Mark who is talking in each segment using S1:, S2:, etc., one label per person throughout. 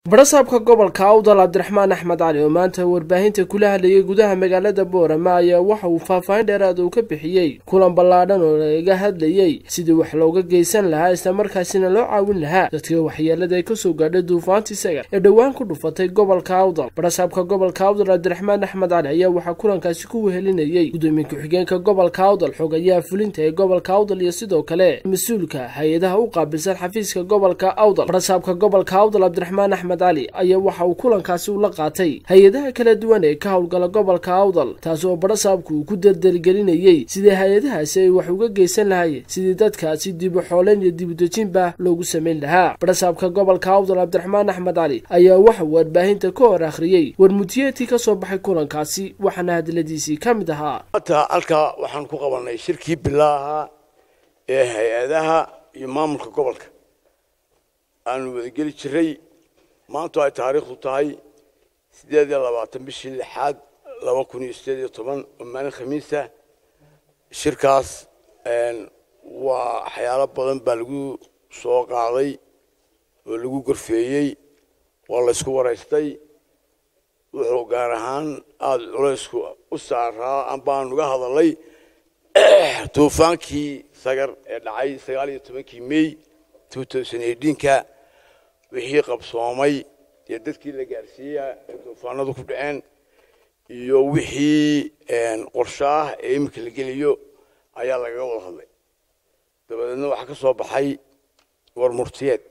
S1: barasaabka gobolka awdal cabdiraxmaan axmed cali oo maanta warbaahinta kula hadlayay gudaha magaalada boorama ayaa waxa uu faahfaahin dheeraad uu ka bixiyey kulan ballaadhan oo laga hadlayey sidii wax looga geysan lahaa islamarkaasina loo caawin lahaa dadka waxyeelada ay kasoo gaadhay duufaanta isaga ee dhowaan ku dhufatay gobolka awdal barasaabka gobolka awdal cabdiraxmaan axmed cali ayaa waxaa kulankaasi ku wehelinayey gudoomiye ku-xigeenka gobolka awdal xogayaha fulinta ee gobolka awdal iyo sidoo kale mas-uulka hay-adaha u qaabilsan xafiiska gobolka awdal barasaabka gobolka awdal cabdiraxmaan axmed cali ayaa waxa uu kulankaasi ula qaatay hay-adaha kala duwan ee ka howlgala gobolka awdal taasi oo barasaabku uu ku dardargelinayey sidii hay-adahaasi ay wax uga geysan lahaayeen sidii dadkaasi dibu xooleyn iyo dibudejinba loogu samayn lahaa barasaabka gobolka awdal cabdiraxmaan axmed cali ayaa waxa uu warbaahinta ka hor akhriyey warmutiyeetii ka soo baxay kulankaasi waxaana hadaladiisii ka mid ahaa
S2: maanta halkaa waxaan ku qabanay shirkii bilaaha ee hay-adaha iyo maamulka gobolka aanu wadageli jiray maantu ay taariikhdu tahay sideed iyo labaatan bishii lixaad laba kun iyo sideed iyo toban oo maalin khamiisa shirkaas waa waxyaalo badan baa lagu soo qaaday oo lagu gorfeeyey waa laysku waraystay wuxuu gaar ahaan aada culaysku u saaraa ambaan uga hadalay duufaankii sagar ee dhacay sagaal iyo tobankii may two thousand eighteenka wixii qabsoomay iyo dadkii la gaarsiiya ee duufaanadu ku dhaceen iyo wixii qorsho ah ee iminka la geliyo ayaa lagaga wada hadlay dabadeedna waxaa ka soo baxay war murtiyeed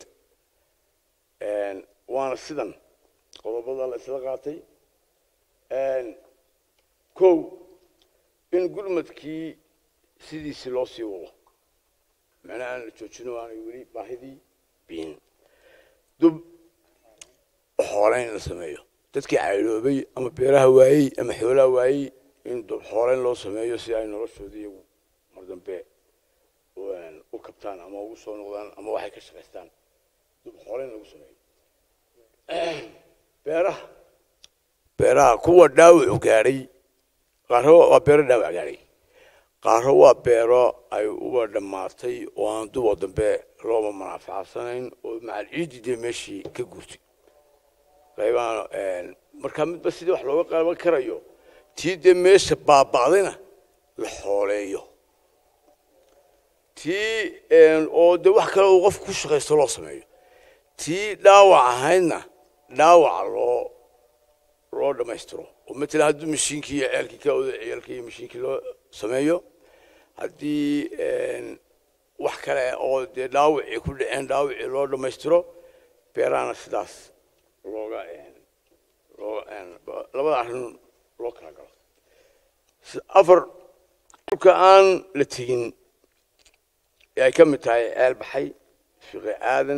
S2: waana sidan qodobada la isla qaatay kow in gurmadkii sidiisii loo sii wado macnaha aan la joojino aanay weli baahidii biin dub xooleyn la sameeyo dadkii caydoobay ama beeraha waayey ama xoolaha waayey in dub xooleyn loo sameeyo si ay noloshooda iyagu mar dambe u kabtaan ama ugu soo noqdaan ama waxay ka shaqaystaan dub xooleyn lagu sameeyo beeraha beeraha kuwa dhaawacu gaadhay qaaro waa beero dhaawac gaadhay qaaro waa beero ay uba dhammaatay oo aan dubo dambe looba manaafacsanayn oo macal ciidii dee meeshii ka guurtay qaybaan markaa midba sidii wax looga qaban karayo tii dee meesha baaba'dayna la xooleeyo tii oo dee wax kale uu qofku ku shaqaysto loo sameeyo tii dhaawac ahaydna dhaawaca loo loo dhammaystiro oo matala haddii mashiinkii iyo ceelkii ka oda ceelkii iyo mashiinkii loo sameeyo haddii wax kale oo dee dhaawacii ku dhaceen dhaawacii loo dhammaystiro beerahana sidaas looga labada arrin loo kala galo afar dhulka aan la tegin ee ay ka mid tahay ceel baxay fiqi aadan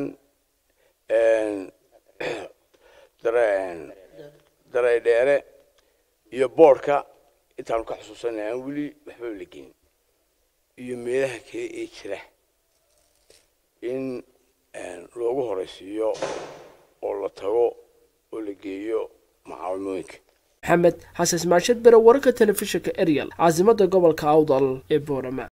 S2: daray dheere iyo boodhka intaanu ka xusuusanay aan weli waxba la gelin iyo meelaha kale ee jira in loogu horeysiiyo oo la tago oo la geeyo macaawimooyinka
S1: maxamed xasan ismaashad bere wararka telefishinka ariel caasimada gobolka awdal ee boorama